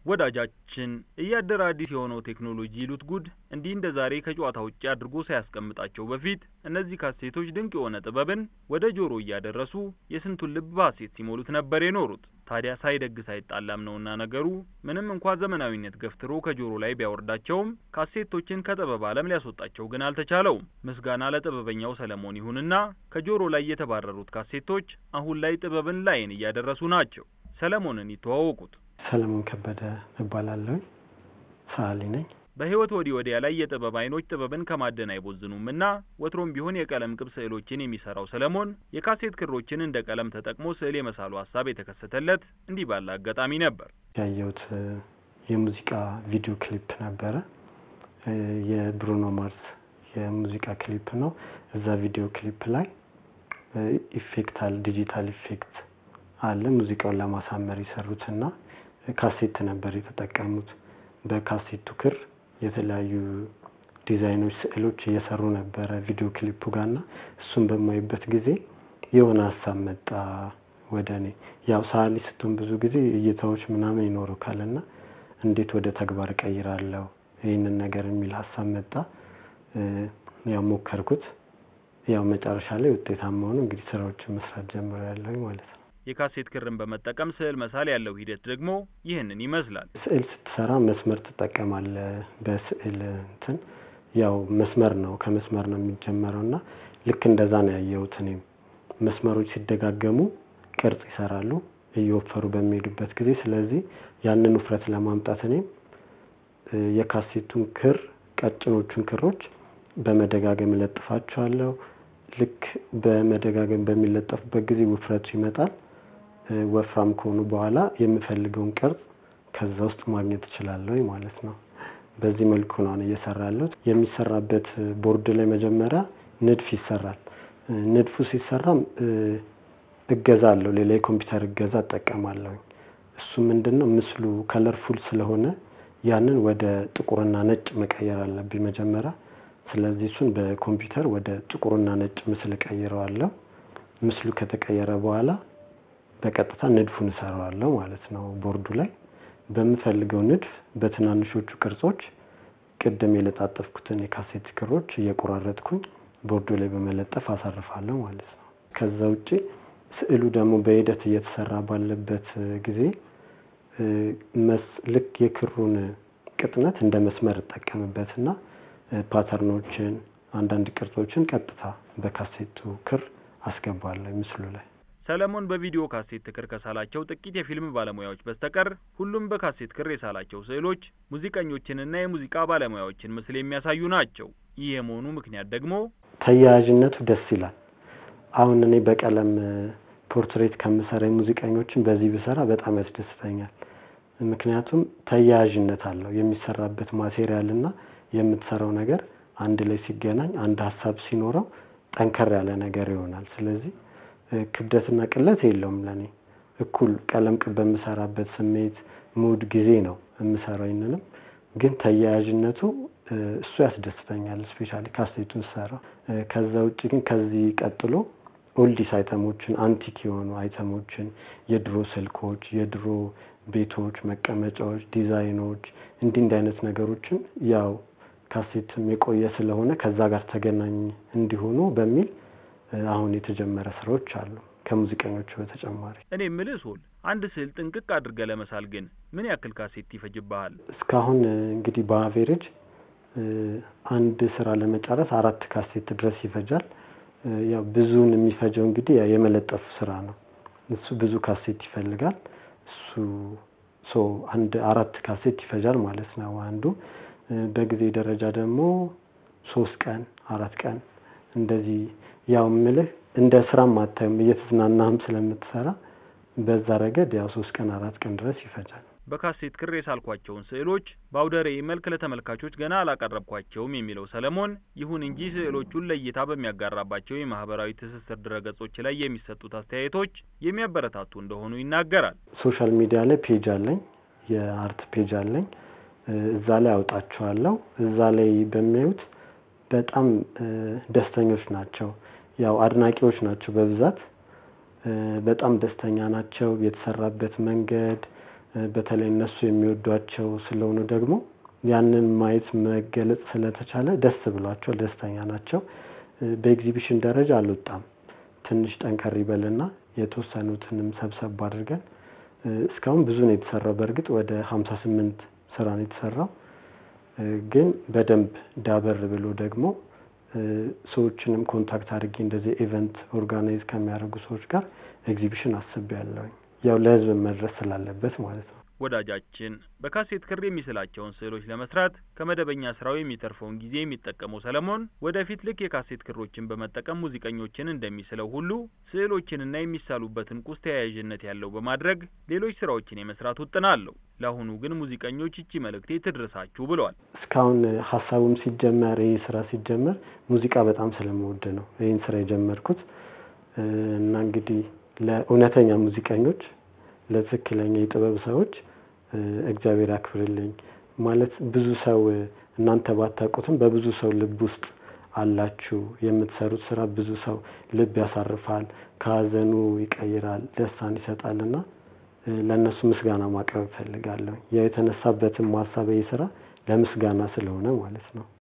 ወዳጃችን እያደረ አዲስ የሆነው ቴክኖሎጂ ይሉት ጉድ እንዲህ እንደ ዛሬ ከጨዋታ ውጭ አድርጎ ሳያስቀምጣቸው በፊት እነዚህ ካሴቶች ድንቅ የሆነ ጥበብን ወደ ጆሮ እያደረሱ የስንቱን ልብ በሐሴት ሲሞሉት ነበር የኖሩት። ታዲያ ሳይደግስ አይጣላም ነውና ነገሩ። ምንም እንኳ ዘመናዊነት ገፍትሮ ከጆሮ ላይ ቢያወርዳቸውም ካሴቶችን ከጥበብ ዓለም ሊያስወጣቸው ግን አልተቻለውም። ምስጋና ለጥበበኛው ሰለሞን ይሁንና ከጆሮ ላይ የተባረሩት ካሴቶች አሁን ላይ ጥበብን ላይን እያደረሱ ናቸው። ሰለሞንን ይተዋወቁት። ሰለሞን ከበደ እባላለሁ። ሰዓሊ ነኝ። በህይወት ወዲህ ወዲያ ላይ የጥበብ አይኖች ጥበብን ከማደን አይቦዝኑም እና ወትሮም ቢሆን የቀለም ቅብ ስዕሎችን የሚሰራው ሰለሞን የካሴት ክሮችን እንደ ቀለም ተጠቅሞ ስዕል የመሳሉ ሀሳብ የተከሰተለት እንዲህ ባለ አጋጣሚ ነበር። ያየሁት የሙዚቃ ቪዲዮ ክሊፕ ነበረ። የብሩኖ ማርስ የሙዚቃ ክሊፕ ነው። እዛ ቪዲዮ ክሊፕ ላይ ኢፌክት አለ፣ ዲጂታል ኢፌክት አለ። ሙዚቃውን ለማሳመር የሰሩትና ካሴት ነበር የተጠቀሙት። በካሴቱ ክር የተለያዩ ዲዛይኖች፣ ስዕሎች እየሰሩ ነበረ ቪዲዮ ክሊፑ ጋርና እሱን በማይበት ጊዜ የሆነ ሀሳብ መጣ ወደ እኔ። ያው ሰዓሊ ስትሆን ብዙ ጊዜ እይታዎች ምናምን ይኖሩካል እና እንዴት ወደ ተግባር እቀይራለሁ ይህንን ነገር የሚል ሀሳብ መጣ። ያው ሞከርኩት። ያው መጨረሻ ላይ ውጤታማ ሆኖ እንግዲህ ስራዎችን መስራት ጀምሬያለሁ ማለት ነው። የካሴት ክርን በመጠቀም ስዕል መሳል ያለው ሂደት ደግሞ ይህንን ይመስላል። ስዕል ስትሰራ መስመር ትጠቀማለህ። በስዕል እንትን ያው መስመር ነው ከመስመር ነው የሚጀመረው እና ልክ እንደዛ ነው ያየሁት እኔም። መስመሮች ሲደጋገሙ ቅርጽ ይሰራሉ እየወፈሩ በሚሄዱበት ጊዜ። ስለዚህ ያንን ውፍረት ለማምጣት እኔም የካሴቱን ክር ቀጭኖቹን ክሮች በመደጋገም እለጥፋቸዋለሁ። ልክ በመደጋገም በሚለጠፉበት ጊዜ ውፍረቱ ይመጣል። ወፍራም ከሆኑ በኋላ የምፈልገውን ቅርጽ ከዛ ውስጥ ማግኘት እችላለሁ ማለት ነው። በዚህ መልኩ ነው አሁን እየሰራ ያለሁት። የሚሰራበት ቦርድ ላይ መጀመሪያ ንድፍ ይሰራል። ንድፉ ሲሰራም እገዛ አለው። ሌላ የኮምፒውተር እገዛ እጠቀማለሁ። እሱ ምንድን ነው ምስሉ ከለርፉል ስለሆነ ያንን ወደ ጥቁርና ነጭ መቀየር አለብኝ መጀመሪያ። ስለዚህ እሱን በኮምፒውተር ወደ ጥቁርና ነጭ ምስል እቀይረዋለሁ። ምስሉ ከተቀየረ በኋላ በቀጥታ ንድፉን እሰራዋለሁ ማለት ነው። ቦርዱ ላይ በምፈልገው ንድፍ በትናንሾቹ ቅርጾች ቅድም የለጣጠፍኩትን የካሴት ክሮች እየቆራረጥኩኝ ቦርዱ ላይ በመለጠፍ አሳርፋለሁ ማለት ነው። ከዛ ውጭ ስዕሉ ደግሞ በሂደት እየተሰራ ባለበት ጊዜ ልክ የክሩን ቅጥነት እንደ መስመር እጠቀምበትና ፓተርኖችን፣ አንዳንድ ቅርጾችን ቀጥታ በካሴቱ ክር አስገባለሁ ምስሉ ላይ። ሰለሞን በቪዲዮ ካሴት ክር ከሳላቸው ጥቂት የፊልም ባለሙያዎች በስተቀር ሁሉም በካሴት ክር የሳላቸው ስዕሎች ሙዚቀኞችንና የሙዚቃ ባለሙያዎችን ምስል የሚያሳዩ ናቸው። ይህ የመሆኑ ምክንያት ደግሞ ተያያዥነቱ ደስ ይላል። አሁን እኔ በቀለም ፖርትሬት ከምሰራ ሙዚቀኞችን በዚህ ብሰራ በጣም ያስደስተኛል። ምክንያቱም ተያያዥነት አለው። የሚሰራበት ማቴሪያል እና የምትሰራው ነገር አንድ ላይ ሲገናኝ አንድ ሀሳብ ሲኖረው ጠንከር ያለ ነገር ይሆናል። ስለዚህ ክብደትና ቅለት የለውም ለኔ እኩል ቀለም ቅብ በምሰራበት ስሜት ሙድ ጊዜ ነው የምሰራው። ይንንም ግን ተያያዥነቱ እሱ ያስደስተኛል። ስፔሻሊ ካሴቱን ሰራ። ከዛ ውጭ ግን ከዚህ ቀጥሎ ኦልዲስ አይተሞችን አንቲክ የሆኑ አይተሞችን የድሮ ስልኮች፣ የድሮ ቤቶች፣ መቀመጫዎች፣ ዲዛይኖች እንዲህ እንዲህ አይነት ነገሮችን ያው ካሴትም የቆየ ስለሆነ ከዛ ጋር ተገናኝ እንዲሆኑ በሚል አሁን የተጀመረ ስራዎች አሉ ከሙዚቀኞቹ በተጨማሪ። እኔ የምልህ ሶል አንድ ስዕል ጥንቅቅ አድርገህ ለመሳል ግን ምን ያክል ካሴት ይፈጅብሃል? እስካሁን እንግዲህ በአቬሬጅ አንድ ስራ ለመጨረስ አራት ካሴት ድረስ ይፈጃል። ያው ብዙውን የሚፈጀው እንግዲህ የመለጠፉ ስራ ነው። እሱ ብዙ ካሴት ይፈልጋል። እሱ ሶ አንድ አራት ካሴት ይፈጃል ማለት ነው አንዱ። በጊዜ ደረጃ ደግሞ ሶስት ቀን አራት ቀን እንደዚህ ያው ምልህ እንደ ስራም አታዩም እየተዝናናህም ስለምትሰራ በዛ ረገድ ያው ሶስት ቀን አራት ቀን ድረስ ይፈጃል። በካሴት ክር የሳልኳቸውን ስዕሎች በአውደ ርዕይ መልክ ለተመልካቾች ገና አላቀረብኳቸውም የሚለው ሰለሞን፣ ይሁን እንጂ ስዕሎቹን ለእይታ በሚያጋራባቸው የማህበራዊ ትስስር ድረገጾች ላይ የሚሰጡት አስተያየቶች የሚያበረታቱ እንደሆኑ ይናገራል። ሶሻል ሚዲያ ላይ ፔጅ አለኝ፣ የአርት ፔጅ አለኝ። እዛ ላይ አውጣቸዋለሁ። እዛ ላይ በሚያዩት በጣም ደስተኞች ናቸው። ያው አድናቂዎች ናቸው በብዛት በጣም ደስተኛ ናቸው። የተሰራበት መንገድ በተለይ እነሱ የሚወዷቸው ስለሆኑ ደግሞ ያንን ማየት መገለጽ ስለተቻለ ደስ ብሏቸው ደስተኛ ናቸው። በኤግዚቢሽን ደረጃ አልወጣም። ትንሽ ጠንከር ይበልና የተወሰኑትንም ሰብሰብ አድርገን እስካሁን ብዙ ነው የተሰራው። በእርግጥ ወደ ሀምሳ ስምንት ስራ ነው የተሰራው። ግን በደንብ ዳበር ብሎ ደግሞ ሰዎችንም ኮንታክት አድርጌ እንደዚህ ኢቨንት ኦርጋናይዝ ከሚያደርጉ ሰዎች ጋር ኤግዚቢሽን አስቤያለሁኝ። ያው ለህዝብ መድረስ ስላለበት ማለት ነው። ወዳጃችን በካሴት ክር የሚስላቸውን ስዕሎች ለመስራት ከመደበኛ ስራው የሚተርፈውን ጊዜ የሚጠቀመው ሰለሞን ወደፊት ልክ የካሴት ክሮችን በመጠቀም ሙዚቀኞችን እንደሚስለው ሁሉ ስዕሎችንና የሚሳሉበትን ቁስ ተያያዥነት ያለው በማድረግ ሌሎች ስራዎችን የመስራት ውጥን አለው። ለአሁኑ ግን ሙዚቀኞች ይቺ መልእክቴ ትድረሳችሁ ብለዋል። እስካሁን ሀሳቡም ሲጀመር ይህ ስራ ሲጀመር ሙዚቃ በጣም ስለምወድ ነው ይህን ስራ የጀመርኩት እና እንግዲህ ለእውነተኛ ሙዚቀኞች ለትክክለኛ የጥበብ ሰዎች እግዚአብሔር ያክብርልኝ። ማለት ብዙ ሰው እናንተ ባታውቁትም በብዙ ሰው ልብ ውስጥ አላችሁ። የምትሰሩት ስራ ብዙ ሰው ልብ ያሳርፋል፣ ከሀዘኑ ይቀይራል፣ ደስታን ይሰጣል እና ለእነሱ ምስጋና ማቅረብ እፈልጋለሁ። ያው የተነሳበትም ሀሳብ ስራ ለምስጋና ስለሆነ ማለት ነው።